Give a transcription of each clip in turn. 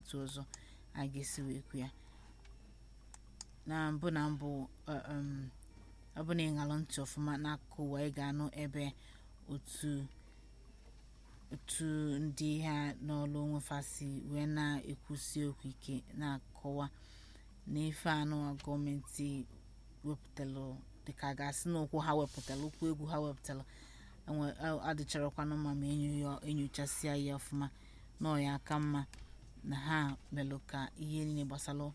etu ọzọ a ga-esi wee kwu ya na mbụ na mbụ ọ um, ọ bụ na ịṅalụ ntị ọfụma n'akụkụ ụwa ị ga-anụ ebe otu otu ndị ha n'ọlụ onwefasi wee na-ekwusi okwu ike na-akọwa na ife anụwa gọọmenti wepụtalụ dịka a ga-asị na ụkwụ ha wepụtalụ ụkwụ egwu ha wepụtalụ enwe a- adịcharakwanụ mma ma enyo ya enyochasịa ya ọfụma na ọ ya aka mma na ha melụ ka ihe niile gbasara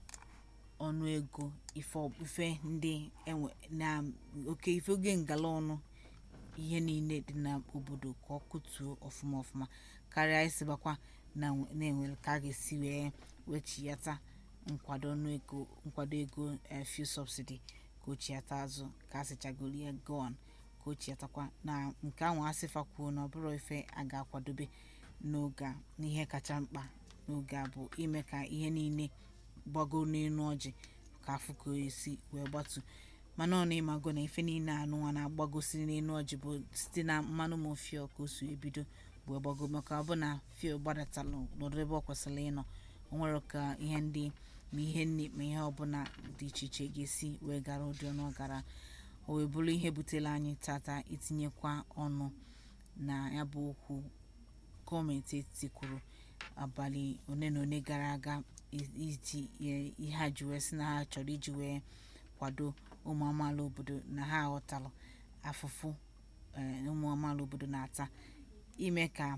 ọnụ ego ife ọ- ife ndị enwe na oke ife oge ngala ọnụ ihe niile dị n'obodo ka ọ kụtuo ọfụma ọfụma karịa isibakwa na na-enwere ka a ga-esi wee wechiyata nkwado ọnụ ego nkwado ego eh, fuel subsidy ka ochiata azụ ka asịchagoro ya gọn ka ochiatakwa na nke ahụ asịfa kwuo na ọ bụrụ ife a ga-akwadobe n'oge a n'ihe kacha mkpa n'oge a bụ ime ka ihe niile gbagoo n'elu ọjị ka afụ ka o esi wee gbatu mana ọ na-ịmago na ife niile anụnwa na-agbagosiri n'elu ọjị bụ site na mmanụ ma fio ka o si ebido wee gbago maka ọ bụ na fio gbadatalụ n'ọdụ ebe ọ kwesịrị ịnọ o nwere ka ihe ndị ma ihe nri ma ihe ọbụla dị iche iche ga-esi wee gara ụdị ọnụ ọ gara o wee bụrụ ihe butere anyị tata itinyekwa ọnụ na ya bụ okwu gọọmenti etiti kwuru abalị one na one gara aga i- iji ihe ihe ha ji wee sị na ha chọrọ iji wee kwado ụmụ amaala obodo na ha aghọtalụ afụfụ eh, ụmụ amaala obodo na-ata ime ka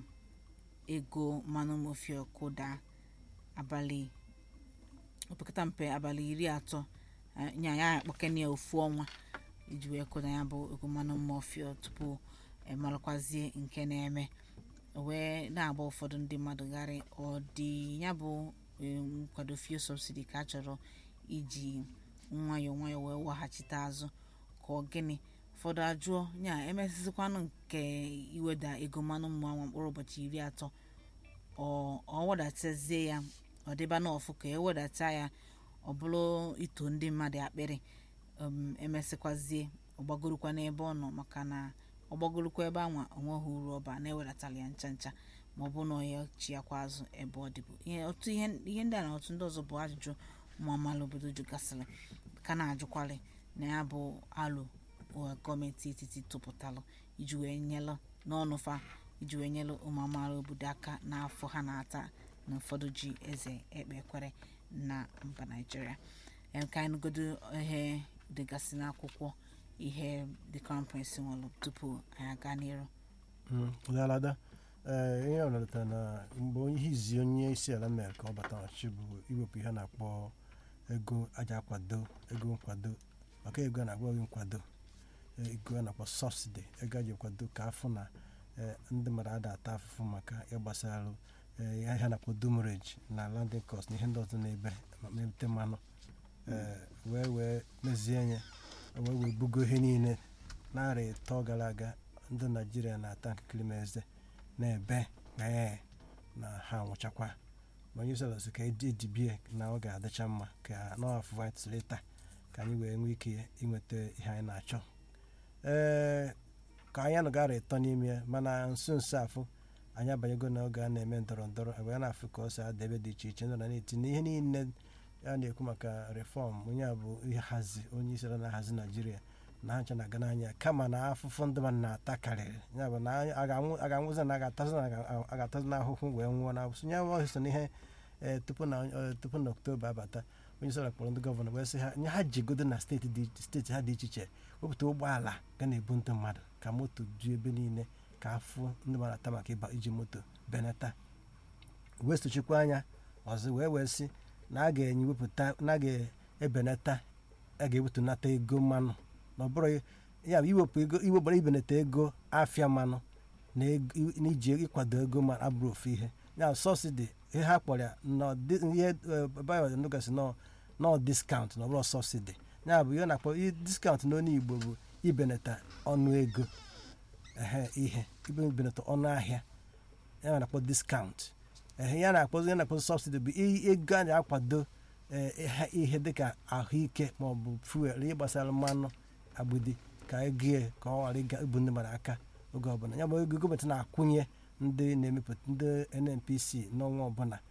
ego mmanụ mofio kụdaa abalị opekata mpe abalị iri atọ eh, nya ya akpọkene ya ofu ọnwa iji wee kụda ya bụ ego mmanụ mofio tupu emalụkwazie nke na-eme o wee na-agba ụfọdụ ndị mmadụ gharị ọ dị ya bụ eh, nkwado fuel subsidy ka a chọrọ iji nwayọọ nwayọọ wee weghachite azụ ka ọ gịnị ụfọdụ ajụọ ya emesịzikwanụ nke iweda ego mmanụ mmanụ mkpụrụ ụbọchị iri atọ ọ ọ wedatazie ya ọ dịba n'ọfụ ka ewedata ya ọ bụrụ ito ndị mmadụ akpịrị um, emesịkwazie ọgbagorokwa n'ebe ọ nọ maka na ọgbagorokwa ebe anwa onweghị uru ọba na-ewedatala ya ncha ncha ma ọ bụ na ya chiakwa azụ ebe ọ dịbụ ihe otu ihe ihe ndị a na otu ndị ọzọ bụ ajụjụ ụmụ amaala obodo jụgasịrị ka na-ajụkwalị na ya bụ alụ ụwa gọọmenti etiti tụpụtalụ iji wee nyelụ n'ọnụ fa iji wee nyelụ ụmụ amaala obodo aka n'afọ ha na-ata na ụfọdụ ji eze ekpe ekwere na mba naijiria Em, ka anyị nụgodo ihe dịgasị n'akwụkwọ ihe the crown prince nwere tupu anyị aga n'iru ụdalada ee ihe ọ nọrọta na mgbe onye ihe izi onye isi ala mere ka ọ bata ọchịchị bụ iwepụ ihe a na-akpọ ego aja akwado ego nkwado maka ego a na-akpọ gị nkwado eh, ego a na-akpọ sọbsidi ego a ji kwado ka afụ na eh, ndị mmadụ ada ata afụfụ maka ịgbasarụ eh, ihe a na-akpọ dumreji na landing cost na ihe ndị ọzọ na-ebe ma mebute mmanụ eh, wee wee mezie ya wee wee bugo ihe niile narị ịtọ gara aga ndị naijiria na-ata nkirikiri ma eze na-ebe ee na ha nwụchakwa ma onye sọrọ sị ka edibie na ọ ga-adịcha mma ka n'afọ vitleta ka anyị wee nwee ike inweta ihe anyị na-achọ ee ka anyị anụ gara ịtọ n'ime ya mana nso nso afọ anyị abanyego n'oge a na-eme ndọrọ ndọrọ wee na-afụ ka ọ si ada ebe dị iche iche nọ na na-etinye ihe niile a na-ekwu maka reform onye a bụ ihe hazi onye isi ala na-ahazi naijiria na ha ncha na-aga n'anya kama na afụfụ ndị mmadụ na-ata karịrị ya bụ na anyị- a ga-anwụ- a ga-anwụzi na a ga-atazi na a ga-atazi n'ahụhụ wee nwụọ na abụsụ ya bụ so n'ihe eh, tupu na eh, tupu na oktoba abata onye isi ala kpọrọ ndị gọvanọ wee sị ha nye ha jigodo na steeti dị steeti ha dị iche iche wepụta ụgbọala ga na-ebu ndị mmadụ ka moto ju ebe niile ka afụ ndị mmadụ ata maka ịba iji moto benata wee sochikwa anya ọzọ wee wee sị na a ga-enye wepụta na a ga-ebenata a ga-ewetunata ego mmanụ na ọ bụrụ ya bụ iwepụ ego iwepụ ibenata ego afịa mmanụ na ego- na iji ịkwado ego mmanụ abụrụ ofu ihe ya sọsidi ihe ha kpọrọ ya nọ di- ihe bayo nụgasị nọ nọ diskaụnt na ọ bụrụ sọsidi ya bụ ihe na-akpọ i- diskaụnt n'onu igbo bụ ibenata ọnụ ego ehe ihe ibenata ọnụ ahịa ya na-akpọ diskaụnt ehe ya na-akpọ ya na-akpọ sọbsidi bụ i- ego a na-akwado eh, ihe- ihe dịka ahụike maọbụ fuel ihe gbasara mmanụ agbidi ka ego ya ka ọ ghara ịga ibu ndị mmadụ aka oge ọbụla ya bụ ego gọọmenti na-akwụnye ndị na-emepụta ndị nnpc n'ọnwa ọbụla